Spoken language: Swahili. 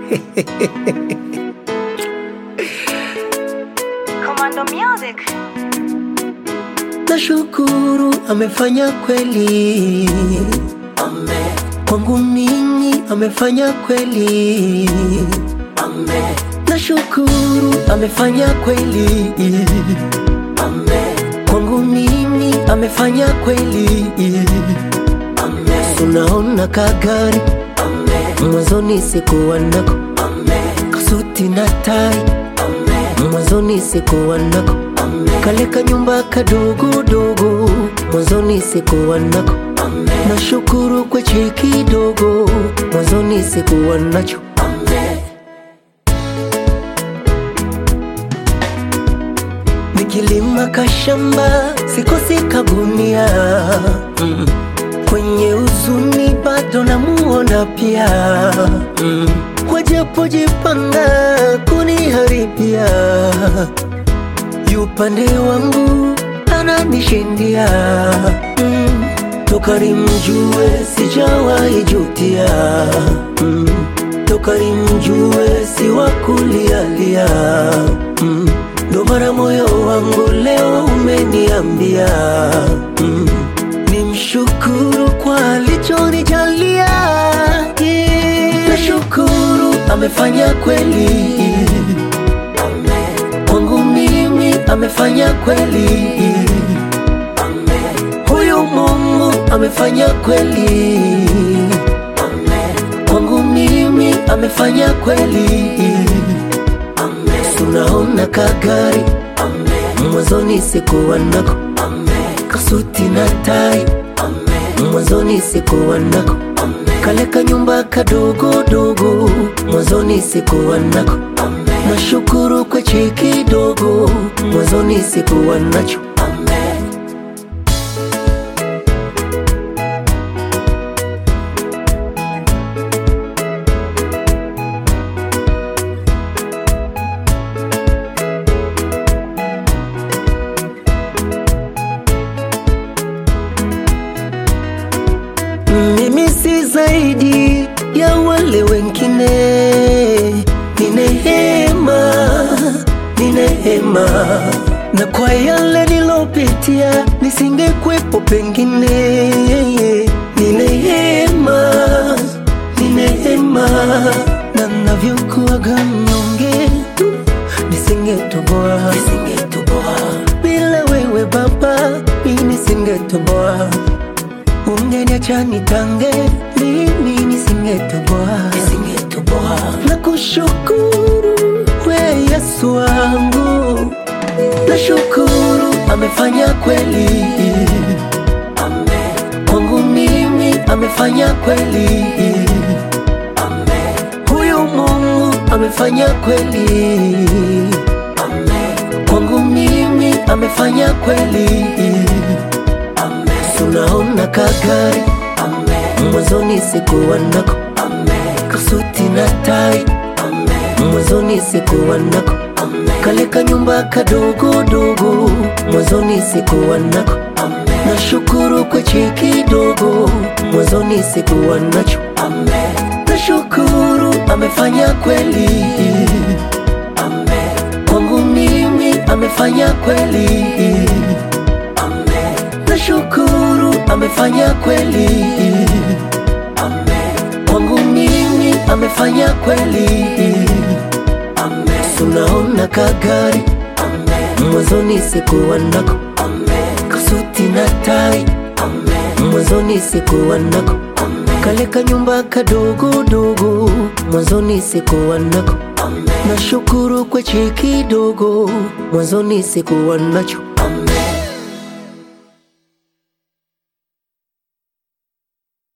Commando Music. Nashukuru amefanya kweli, Amen, kwangu mimi amefanya kweli. amen, Nashukuru amefanya kweli, amen, kwangu mimi amefanya kweli. amen, Tunaona kagari amen, mwanzoni sikuwa nako, amen, kasuti na tai amen, mwanzoni sikuwa nako, amen, kale kanyumba kadogodogo mwanzoni sikuwa nako. amen, Nashukuru kwa cheki dogo mwanzoni sikuwa nacho. amen, Nikilima kashamba sikosi kagunia mm. Kwenye uzuni bado namuona pia mm. Wajapojipanga kuniharibia yupande wangu ananishindia mm. Toka nimjue sijawahi jutia mm. Toka nimjue si wa kulialia mm. Ndo mara moyo wangu leo umeniambia mm. Nimshukuru kwa alichonijalia yeah. Nashukuru amefanya kweli amen, kwangu mimi amefanya kweli amen, huyu Mungu amefanya kweli amen, kwangu mimi amefanya kweli. amen, Tunaona kagari amen, mwanzoni sikuwa nako, amen, kasuti na tai amen, mwanzoni sikuwa nako, amen, kale kanyumba kadogodogo mwanzoni sikuwa nako. amen, Nashukuru kwa cheki dogo mwanzoni sikuwa nacho. amen. Mimi si zaidi ya wale wengine, ni neema, ni neema, na kwa yale nilopitia nisingekwepo pengine. Ni neema, ni neema, na navyokuwaga mnyonge nisingetoboa, nisingetoboa bila wewe Baba, mimi nisingetoboa ungeniacha nitange, mimi nisingetoboa, nisingetoboa. Na kushukuru we Yesu wangu, nashukuru amefanya kweli Amen, kwangu mimi, amefanya kweli amen, huyu Mungu amefanya kweli amen, kwangu mimi, amefanya kweli. amen, Tunaona kagari amen, mwanzoni sikuwa nako, amen, kasuti na tai amen, mwanzoni sikuwa nako, amen, kale kanyumba kadogodogo mwanzoni sikuwa nako. amen, Nashukuru kwa cheki dogo mwanzoni sikuwa nacho. amen, Nashukuru amefanya kweli amen, kwangu mimi, amefanya kweli. amen, Nashukuru amefanya kweli amen, kwangu mimi, amefanya kweli. amen, Tunaona kagari amen, mwanzoni sikuwa nako, amen, kasuti na tai amen, mwanzoni sikuwa nako, amen, kale kanyumba kadogodogo mwanzoni sikuwa nako. amen. Nashukuru kwa cheki dogo mwanzoni sikuwa nacho.